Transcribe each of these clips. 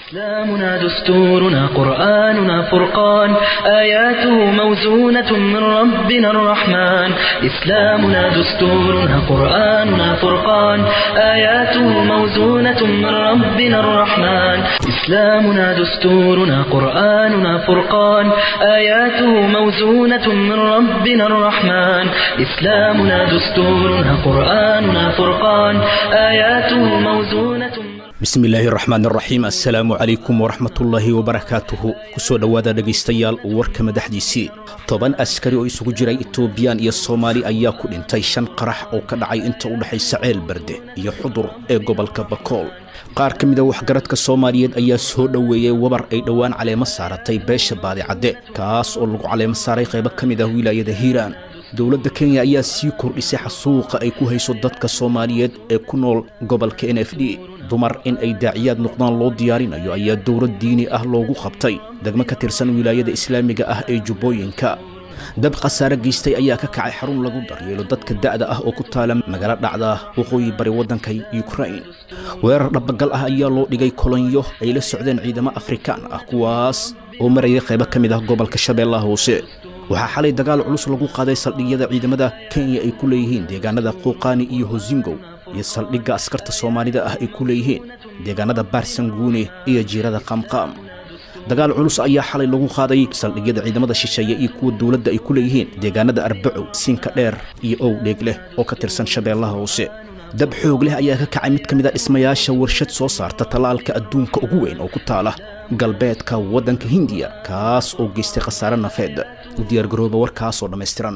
إسلامنا دستورنا قرآننا فرقان آياته موزونة من ربنا الرحمن إسلامنا دستورنا قرآننا فرقان آياته موزونة من ربنا الرحمن إسلامنا دستورنا قرآننا فرقان آياته موزونة من ربنا الرحمن إسلامنا دستورنا قرآننا فرقان آياته موزونة من bismillaahi raxmaan raxiim assalaamu calaykum waraxmatullaahi wabarakaatuhu kusoo dhowaada dhegaystayaal warka madaxdiisii toban askari oo isugu jiray etoobiyaan iyo soomaali ayaa ku dhintay shan qarax oo ka dhacay inta u dhexaysa ceel berde iyo xudur ee gobolka bakool qaar ka mida waxgaradka soomaaliyeed ayaa soo dhoweeyey wabar ay dhowaan caleemo saaratay beesha baadicadde kaas oo lagu caleemo saaray qaybo ka mid ah wilaayada hiiraan dowladda kenya ayaa sii kordhisay xasuuqa ay ku hayso dadka soomaaliyeed ee ku nool gobolka n f d dumar in ay daaciyaad noqdaan loo diyaarinayo ayaa dowlad diini ah loogu qabtay degmo ka tirsan wilaayada islaamiga ah ee jubbooyinka dab khasaare geystay ayaa ka kacay xarun lagu daryeelo dadka da'da ah oo ku taala magaalo dhacda waqooyi bari waddanka yukrain weerar dhabagal ah ayaa loo dhigay kolonyo ay la socdeen ciidamo afrikaan ah kuwaas oo marayay qaybo ka mid ah gobolka shabeellaha hoose waxaa xalay dagaal culus lagu qaaday saldhigyada ciidamada kenya ay ku leeyihiin deegaanada quuqaani iyo hosingow iyo saldhigga askarta soomaalida ah ay ku leeyihiin deegaanada baarsanguune iyo jiirada qaamqaam dagaal culus ayaa xalay lagu qaaday saldhigyada ciidamada shisheeye iyo kuwa dowladda ay ku leeyihiin deegaanada arbacow siinka dheer iyo ow dheeg leh oo ka tirsan shabeellaha hoose dab xoog leh ayaa ka kacay mid ka mid a dhismayaasha warshad soo saarta tallaalka adduunka ugu weyn oo ku taala galbeedka waddanka hindiya kaas oo geystay khasaare nafeed u diyaargarooba warkaasoo dhammaystiran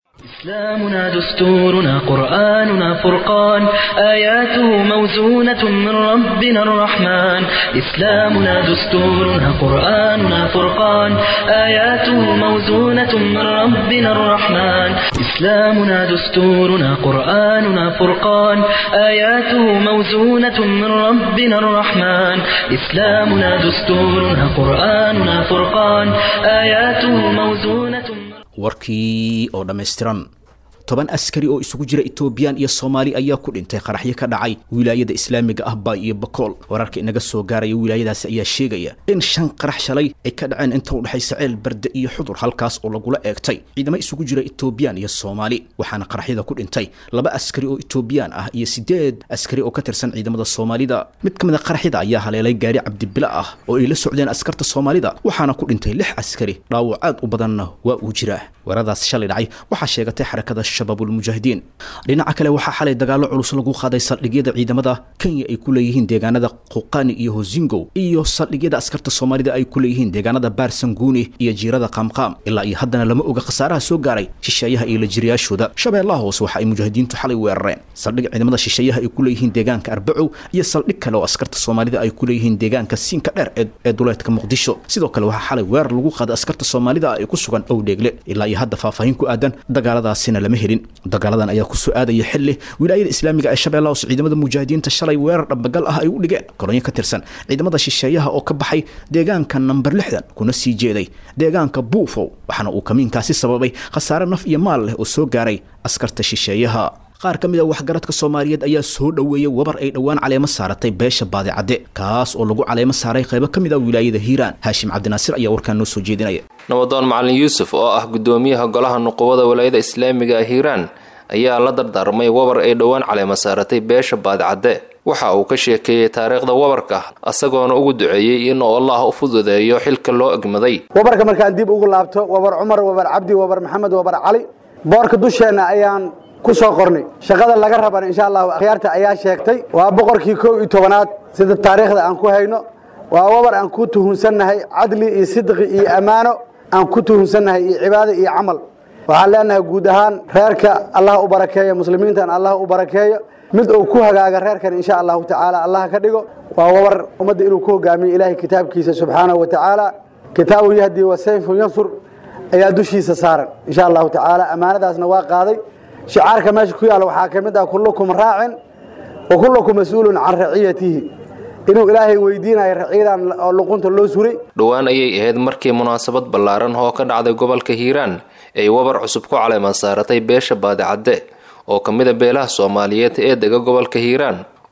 إسلامنا دستورنا قرآننا فرقان آياته موزونة من ربنا الرحمن إسلامنا دستورنا قرآننا فرقان آياته موزونة من ربنا الرحمن إسلامنا دستورنا قرآننا فرقان آياته موزونة من ربنا الرحمن إسلامنا دستورنا قرآننا فرقان آياته موزونة من warkii oo dhammaystiran toban askari oo isugu jira etoobiyaan iyo soomaali ayaa ku dhintay qaraxyo ka dhacay wilaayada islaamiga ah baay iyo bakool wararka inaga soo gaaraya wilaayadaasi ayaa sheegaya in shan qarax shalay ay ka dhaceen inta u dhexaysa ceel berde iyo xudur halkaas oo lagula eegtay ciidamo isugu jira etoobiyaan iyo soomaali waxaana qaraxyada ku dhintay laba askari oo etoobiyaan ah iyo sideed askari oo ka tirsan ciidamada soomaalida mid ka mid a qaraxyada ayaa haleelay gaari cabdibila ah oo ay la socdeen askarta soomaalida waxaana ku dhintay lix askari dhaawac aad u badanna waa uu jiraa weeradaas shalay dhacay waxaa sheegatay xarakada shabaabulmujaahidiin dhinaca kale waxaa xalay dagaallo culus lagu qaaday saldhigyada ciidamada kenya ay ku leeyihiin deegaanada quqani iyo hosingow iyo saldhigyada askarta soomaalida ay ku leeyihiin deegaanada baarsanguuni iyo jiirada qaamqaam ilaa iyo haddana lama oga khasaaraha soo gaaray shisheeyaha iyo lajiriyaashooda shabeellaha hoose waxa ay mujaahidiintu xalay weerareen saldhig ciidamada shisheeyaha ay ku leeyihiin deegaanka arbacow iyo saldhig kale oo askarta soomaalida ay ku leeyihiin deegaanka siinka dheer ee duleedka muqdisho sidoo kale waxaa xalay weerar lagu qaaday askarta soomaalida ay ku sugan owdheegle ilaa iyo hadda faahfaahin ku aadan dagaaladaasina lama helin dagaaladan ayaa ku soo aadaya xilli wilaayada islaamiga ee shabeellaha hoose ciidamada mujaahidiinta shalay weerar dhabagal ah ay u dhigeen kolonyo ka tirsan ciidamada shisheeyaha oo ka baxay deegaanka namber lixdan kuna sii jeeday deegaanka buufow waxaana uu kamiinkaasi sababay khasaare naf iyo maal leh oo soo gaaray askarta shisheeyaha qaar ka mid a waxgaradka soomaaliyeed ayaa soo dhoweeyey wabar ay dhowaan caleemo saaratay beesha baadicadde kaas oo lagu caleemo saaray qaybo ka mid ah wilaayada hiiraan haashim cabdinaasir ayaa warkaan noo soo jeedinaya nabadoon macalin yuusuf oo ah gudoomiyaha golaha nuqubada walaayada islaamiga ah hiiraan ayaa la dardaarmay wabar ay dhowaan caleemo saaratay beesha baadicadde waxa uu ka sheekeeyey taariikhda wabarka asagoona ugu duceeyey inuu allah u fududeeyo xilka loo egmaday wabarka markaan dib ugu laabto wabar cumar wabar cabdi wabar maxamed wabar cali boorka dusheenna ayaan ku soo qornay shaqada laga rabana insha allahu akhyaarta ayaa sheegtay waa boqorkii kow iyo tobanaad sida taariikhda aan ku hayno waa wabar aan ku tuhunsannahay cadli iyo sidqi iyo ammaano aan ku tuhunsannahay iyo cibaado iyo camal waxaan leenahay guud ahaan reerka allah u barakeeyo muslimiintan allah u barakeeyo mid uu ku hagaaga reerkan insha allahu tacaala allah ka dhigo waa wabar ummadda inuu ku hogaamiyo ilaahay kitaabkiisa subxaanahu wa tacaala kitaabu yahdi wa sayfu yansur ayaa dushiisa saaran insha allahu tacaala ammaanadaasna waa qaaday shicaarka meesha ku yaalla waxaa ka mid ah kullukum raacin wa kullukum mas-uulun can raciyatihi inuu ilaahay weydiinayo raciyadan oo luqunta loo suray dhowaan ayay ahayd markii munaasabad ballaaran oo ka dhacday gobolka hiiraan ay wabar cusub ku caleeman saaratay beesha baadicadde oo ka mid a beelaha soomaaliyeed ee dega gobolka hiiraan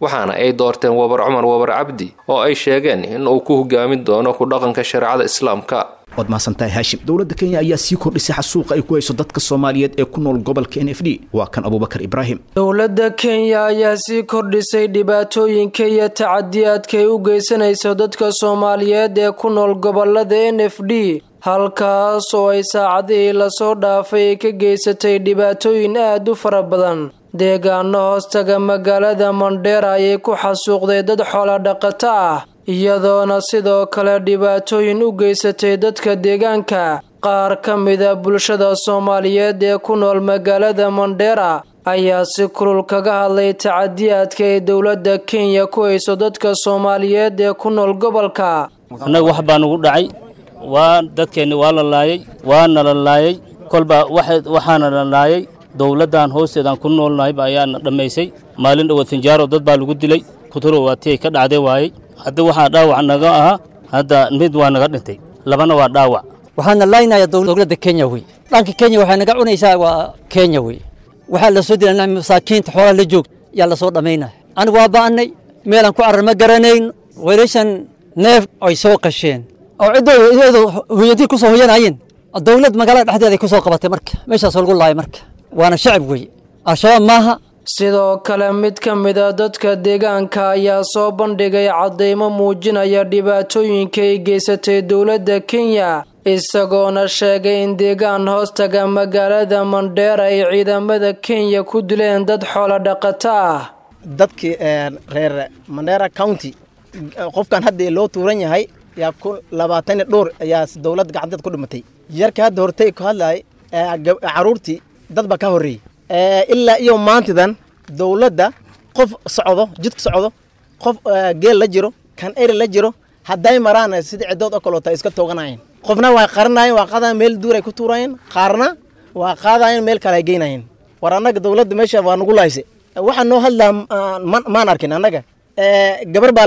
waxaana ay doorteen wabar cumar wabar cabdi oo ay sheegeen in uu ku hogaamin doono ku dhaqanka shareecada islaamka waad mahadsantahay haashim dowladda kenya ayaa sii kordhisay xasuuqa ay ku hayso dadka soomaaliyeed ee ku nool gobolka n f d waa kan abuubakar ibraahim dowladda kenya ayaa sii kordhisay dhibaatooyinka iyo tacadiyaadka ay u geysanayso dadka soomaaliyeed ee ku nool gobolada n f d halkaas oo ay saacadihii lasoo dhaafay ay ka geysatay dhibaatooyin aad u fara badan deegaano hoostaga magaalada mandheera ayay ku xasuuqday dad xoola dhaqato ah iyadoona sidoo kale dhibaatooyin u geysatay dadka deegaanka qaar ka mida bulshada soomaaliyeed ee ku nool magaalada mandheera ayaa si kulul kaga hadlay tacadiyaadka ay dowladda kenya ku hayso dadka soomaaliyeed ee ku nool gobolka annaga wax baa nugu dhacay waa dadkeenni waa la laayay waana la laayay kolba waxaana la laayay dowladdan hoosteedaan ku noolnahayba ayaana dhammaysay maalin dhowaad finjaaro dad baa lagu dilay kuturo waatii ay ka dhacday waayey hadda waxaa dhaawac naga ahaa hadda mid waa naga dhintay labana waa dhaawac waxaana laynaya dowladda kenya wey dhanka kenya waxay naga cunaysaa waa kenya wey waxaa la soo dilana masaakiinta xoolaa la joogta yaa lasoo dhammaynaya anigu waa ba'annay meelaan ku carar ma garanayn weelashan neef ay soo qasheen oo ciddooda iyadu hooyadii ku soo hoyanayeen dowlad magaalada dhexdeeda ay ku soo qabatay marka meeshaasoo lagu laayay marka waana shacab weeye al-shabaab maaha sidoo kale mid ka mida dadka deegaanka ayaa soo bandhigay caddaymo muujinaya dhibaatooyinka ay geysatay dowladda kenya isagoona sheegay in deegaan hoostaga magaalada mandheera ay ciidamada kenya ku dileen dad xoolo dhaqato ah dadkii reer mandheera county qofkan hadda loo tuuran yahay yaa ku labaatan dhowr ayaa dowlad gacanteed ku dhimatay yarka hadda hortay ku hadlayay caruurtii dad baa ka horreeyey ilaa iyo maantidan dowladda qof socdo jidka socdo qof geel la jiro kan eri la jiro hadday maraan sidii ciddood oo kaloota iska tooganayeen qofna waa qaranayeen waa qaadayen meel duur ay ku tuurayeen qaarna waa qaadayeen meel kale ay geynayeen war annaga dowladda meesha waa nagu laayse waxaa noo hadlaa maan arkin annaga gabar baa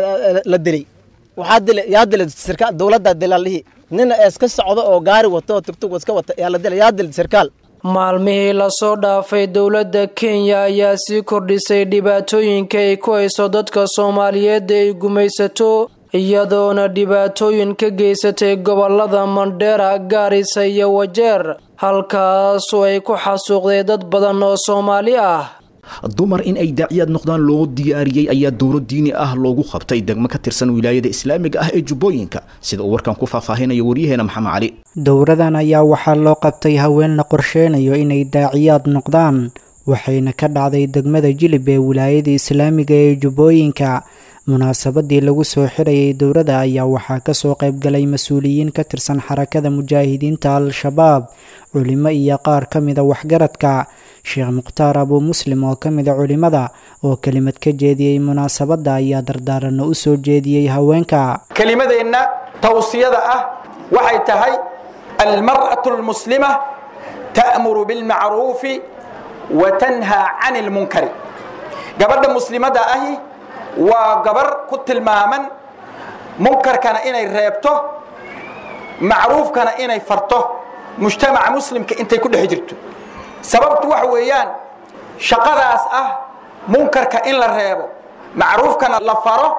la dilay waxaa dilay yaa dilay sirkaal dowladda dilaalihii nin iska socdo oo gaari wato oo tugtug iska wata yaa la dilay yaa dilay sirkaal maalmihii lasoo dhaafay dowladda kenya ayaa sii kordhisay dhibaatooyinka ay ku hayso dadka soomaaliyeed ay gumaysato iyadoona dhibaatooyin ka geysatay gobolada mandheera gaarisa iyo wajeer halkaasoo ay ku xasuuqday dad badan oo soomaali ah dumar in ay daaciyaad noqdaan loo diyaariyey ayaa dowlo diini ah loogu qabtay degmo ka tirsan wilaayada islaamiga ah ee jubbooyinka sida uu warkan ku faahfaahinaya waryaheena maxamed cali dowradan ayaa waxaa loo qabtay haween la qorsheynayo inay daaciyaad noqdaan waxayna ka dhacday degmada jilib ee wilaayada islaamiga ee jubbooyinka munaasabadii lagu soo xirayay dowladda ayaa waxaa kasoo qaybgalay mas-uuliyiin ka tirsan xarakada mujaahidiinta al-shabaab culimo iyo qaar ka mida waxgaradka sheekh mukhtaar abuu muslim oo ka mida culimada oo kelimad ka jeediyey munaasabadda ayaa dardaaranno u soo jeediyey haweenka kelimadeenna tawsiyada ah waxay tahay almar'atu almuslima ta'muru bilmacruufi wa tanhaa cani lmunkari gabadha muslimadda ahi waa gabar ku tilmaaman munkarkana inay reebto macruufkana inay farto mujtamaca muslimka intay ku dhex jirto sababtu waxa weeyaan shaqadaas ah munkarka in la reebo macruufkana la faro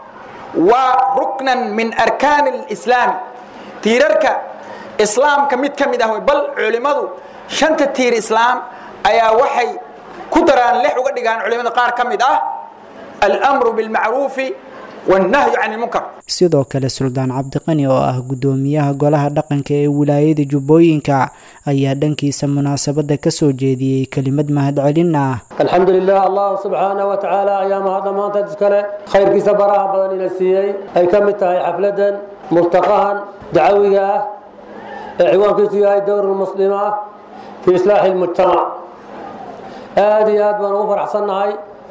waa ruknan min arkaani alislaami tiirarka islaamka mid ka mid ah bal culimmadu shanta tiir islaam ayaa waxay ku daraan lex uga dhigaan culimmada qaar ka mid ah almru bilmacruufi wannahyu can ilmunkar sidoo kale suldaan cabdiqani oo ah guddoomiyaha golaha dhaqanka ee wilaayada jubbooyinka ayaa dhankiisa munaasabadda ka soo jeediyey kelimad mahadcelin ah alxamdu lilah allah subxaanah wa tacaala ayaa mahadda maanta iskale khayrkiisa baraha badan ina siiyey ay ka mid tahay xafladan murtaqahan dacawiga ah ee ciwaankiisu yahay dowr muslima ah fii islaaxi lmujtamac aada iyo aad baan ugu faraxsannahay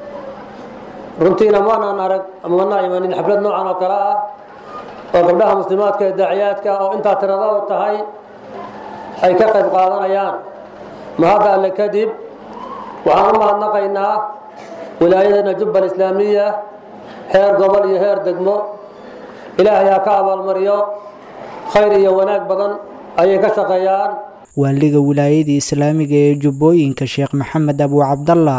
runtiina maanaan arag ama manaa imanin xaflad noocan oo kale ah oo gabdhaha muslimaadka ee daaciyaadka oo intaa tiradao tahay ay ka qayb qaadanayaan mahadda alle kadib waxaan u mahadnaqaynaa wilaayadana jubbal islaamiya heer gobol iyo heer degmo ilaahay ha ka abaalmariyo khayr iyo wanaag badan ayay ka shaqeeyaan waaliga wilaayada islaamiga ee jubbooyinka sheekh maxamed abuu cabdalla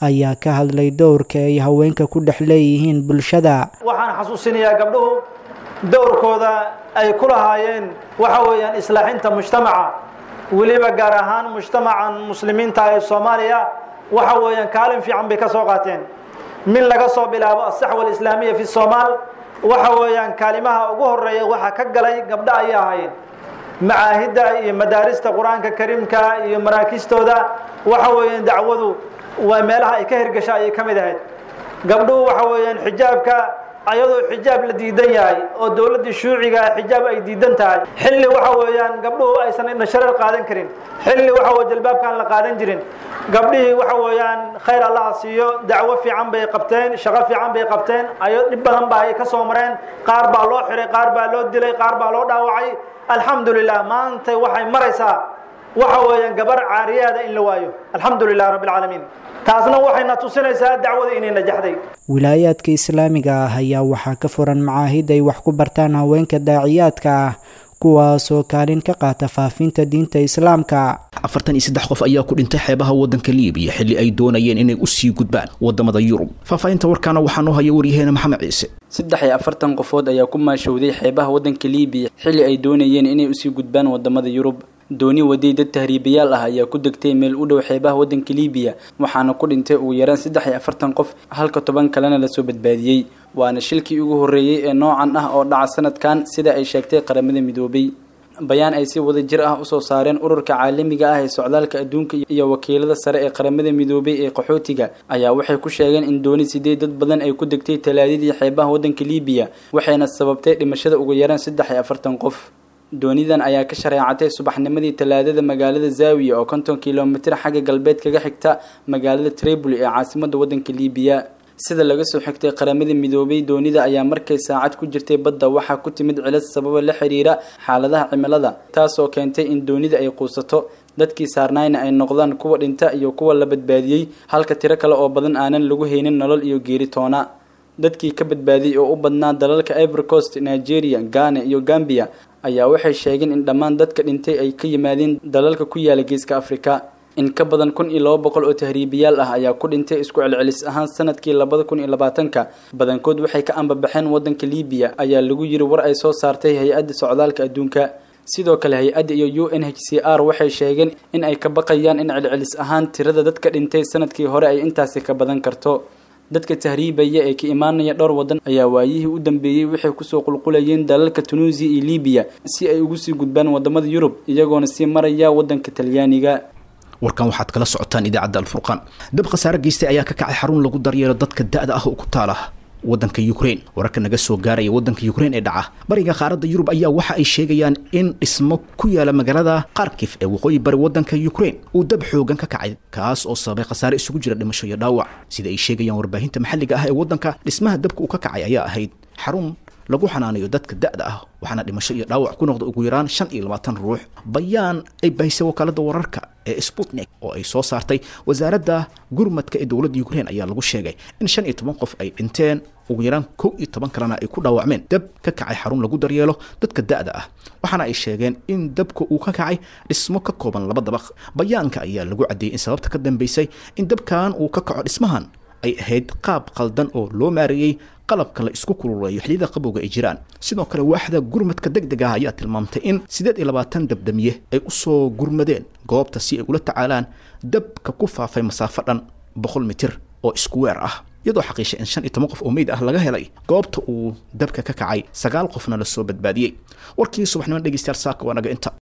ayaa ka hadlay dowrka ay haweenka ku dhex leeyihiin bulshada waxaan xasuusinayaa gabdhuhu dowrkooda ay ku lahaayeen waxa weeyaan islaaxinta mujtamaca weliba gaar ahaan mujtamacan muslimiinta ee soomaaliya waxa weeyaan kaalin fiican bay ka soo qaateen min laga soo bilaabo asaxwa alislaamiya fi somaal waxa weeyaan kaalimaha ugu horeeya waxaa ka galay gabdho ayay ahaayeen macaahidda iyo madaarista qur-aanka kariimka iyo maraakistooda waxa weeyaan dacwadu waa meelaha ay ka hirgasha ayay ka mid ahayd gabdhuhu waxa weeyaan xijaabka ayadoo xijaab la diidan yahay oo dowladdii shuuciga xijaab ay diidan tahay xilli waxa weeyaan gabdhuhu aysan indhashareer qaadan karin xilli waxa weye jalbaabkaan la qaadan jirin gabdhihii waxa weeyaan khayr allaha siiyo dacwo fiican bay qabteen shaqo fiican bay qabteen ayo dhib badan ba ay ka soo mareen qaar baa loo xiray qaar baa loo dilay qaar baa loo dhaawacay alxamdulilah maanta waxay maraysaa waxa weeyaan gabar caariyaada in la waayo alxamdu lilah rabbi alcaalamiin taasna waxayna tusinaysaa dacwada inay najaxday wilaayaadka islaamiga ah ayaa waxaa ka furan macaahid ay wax ku bartaan haweenka daaciyaadka ah kuwaasoo kaalin ka qaata faafinta diinta islaamka afartan iyo saddex qof ayaa ku dhintay xeebaha waddanka liibiya xilli ay doonayeen inay u sii gudbaan waddamada yurub faahfaahinta warkaana waxaa noo haya waryaheena maxamed ciise saddex iyo afartan qofood ayaa ku maashowday xeebaha waddanka liibiya xilli ay doonayeen inay usii gudbaan waddamada yurub dooni waday dad tahriibayaal ah ayaa ku degtay meel u dhow xeebaha waddanka liibiya waxaana ku dhintay ugu yaraan saddex iyo afartan qof halka toban kalena lasoo badbaadiyey waana shilkii ugu horreeyey ee noocan ah oo dhaca sanadkan sida ay sheegtay qaramada midoobay bayaan ay si wada jir ah usoo saareen ururka caalamiga ah ee socdaalka adduunka iyo wakiilada sare ee qaramada midoobay ee qaxootiga ayaa waxay ku sheegeen in dooni sideed dad badan ay ku degtay talaadadii xeebaha waddanka liibiya waxayna sababtay dhimashada ugu yaraan saddex iyo afartan qof doonidan ayaa ka shareecatay subaxnimadii talaadada magaalada zaawiya oo konton kilomitir xagga galbeed kaga xigta magaalada triboli ee caasimadda waddanka liibiya sida laga soo xigtay qaramada midoobay doonida ayaa markay saacad ku jirtay badda waxaa ku timid cilad sababa la xiriira xaaladaha cimilada taasoo keentay in doonida ay quusato dadkii saarnaayna ay noqdaan kuwa dhinta iyo kuwa la badbaadiyey halka tiro kale oo badan aanan lagu haynin nolol iyo geeri toona dadkii ka badbaadiyey oo u badnaa dalalka ivory coast nigeria ghana iyo gambia ayaa waxay sheegeen in dhammaan dadka dhintay ay ka yimaadeen dalalka ku yaala geeska afrika in ka badan kun iyo laba boqol oo tahriibiyaal ah ayaa ku dhintay isku celcelis ahaan sanadkii labada kun iyo labaatanka badankood waxay ka ambabaxeen waddanka liibiya ayaa lagu yiri war ay soo saartay hay-adda socdaalka adduunka sidoo kale hay-adda iyo u n h c r waxay sheegeen in ay ka baqayaan in celcelis ahaan tirada dadka dhintay sanadkii hore ay intaasi ka badan karto dadka tahriibaya ee ka imaanaya dhowr waddan ayaa waayihii u dambeeyey waxay kusoo qulqulayeen dalalka tunuusiya iyo liibiya si ay ugu sii gudbaan wadamada yurub iyagoona sii maraya waddanka talyaaniga warkan waxaad kala socotaan idaacadda alfurqaan dab khasaare geystay ayaa ka kacay xarun lagu daryeelo dadka da-da ah oo ku taala waddanka ukraine wararka naga soo gaaraya waddanka ukraine ee dhaca bariga qaaradda yurub ayaa waxa ay sheegayaan in dhismo ku yaala magaalada kharkif ee waqooyi bari waddanka ukraine uu dab xoogan ka kacay kaas oo sababay khasaare isugu jira dhimasho iyo dhaawac sida ay sheegayaan warbaahinta maxalliga ah ee waddanka dhismaha dabka uu ka kacay ayaa ahayd xarun lagu xanaanayo dadka da-da ah waxaana dhimasho iyo dhaawac ku noqda ugu yaraan shan iyo labaatan ruux bayaan ay bahisay wakaalada wararka ee sputnik oo ay soo saartay wasaaradda gurmadka ee dowladda ukraine ayaa lagu sheegay in shan iyo toban qof ay dhinteen ugu yaraan kow iyo toban kalena ay ku dhaawacmeen dab ka kacay xarun lagu daryeelo dadka da-da ah waxaana ay sheegeen in dabka uu ka kacay dhismo ka kooban laba dabaq bayaanka ayaa lagu caddeeyey in sababta ka dambeysay in dabkan uu ka kaco dhismahan ay ahayd qaab qaldan oo loo maareeyey qalabka la isku kululeeyo xilliyada qabowga ay jiraan sidoo kale waaxda gurmadka deg deg ah ayaa tilmaamtay in siddeed iyo labaatan dabdamiye ay usoo gurmadeen goobta si ay ula tacaalaan dabka ku faafay masaafo dhan boqol mitir oo isku weer ah iyadoo xaqiishay in shan iyo toban qof oo meyd ah laga helay goobta uu dabka ka kacay sagaal qofna lasoo badbaadiyey warkii subaxnimo dhegeystayaal saaka waa naga inta